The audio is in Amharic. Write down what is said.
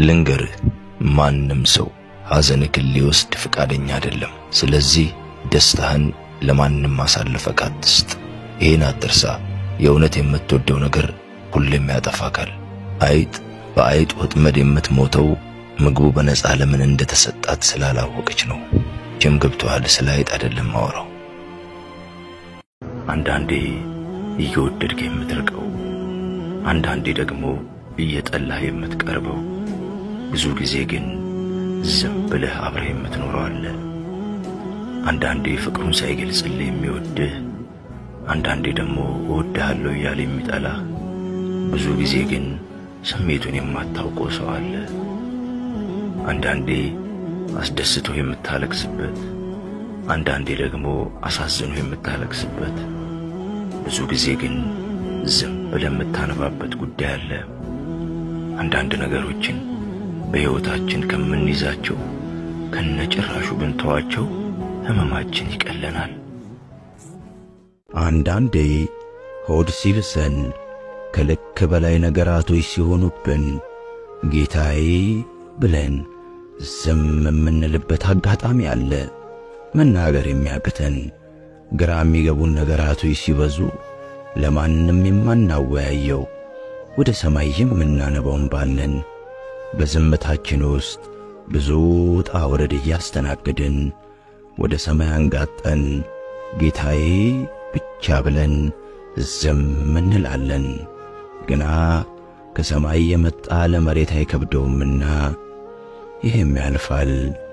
ልንገርህ፣ ማንም ሰው ሐዘንህን ሊወስድ ፈቃደኛ አይደለም። ስለዚህ ደስታህን ለማንም አሳልፈህ አትስጥ። ይህን አትርሳ። የእውነት የምትወደው ነገር ሁሌም ያጠፋካል። አይጥ በአይጥ ወጥመድ የምትሞተው ምግቡ በነፃ ለምን እንደተሰጣት ስላላወቀች ነው። ጅም ገብቶሃል። ስለ አይጥ አይደለም ማወራው። አንዳንዴ እየወደድክ የምትርቀው፣ አንዳንዴ ደግሞ እየጠላህ የምትቀርበው፣ ብዙ ጊዜ ግን ዝም ብለህ አብረህ የምትኖረው አለ። አንዳንዴ ፍቅሩን ሳይገልጽልህ የሚወድህ፣ አንዳንዴ ደግሞ እወድሃለሁ እያለ የሚጠላህ፣ ብዙ ጊዜ ግን ስሜቱን የማታውቀው ሰው አለ። አንዳንዴ አስደስቶ የምታለቅስበት፣ አንዳንዴ ደግሞ አሳዝኖ የምታለቅስበት፣ ብዙ ጊዜ ግን ዝም ብለህ የምታነባበት ጉዳይ አለ። አንዳንድ ነገሮችን በሕይወታችን ከምንይዛቸው ከነጭራሹ ብንተዋቸው ሕመማችን ይቀለናል። አንዳንዴ ሆድ ሲብሰን ከልክ በላይ ነገራቶች ሲሆኑብን ጌታዬ ብለን ዝም የምንልበት አጋጣሚ አለ። መናገር የሚያቅተን ግራ የሚገቡን ነገራቶች ሲበዙ ለማንም የማናወያየው ወደ ሰማይ የምናነባውን ባለን በዝምታችን ውስጥ ብዙ ውጣ ውረድ እያስተናገድን ወደ ሰማይ አንጋጠን ጌታዬ ብቻ ብለን ዝም እንላለን። ግና ከሰማይ የመጣ ለመሬት አይከብደውምና ይህም ያልፋል።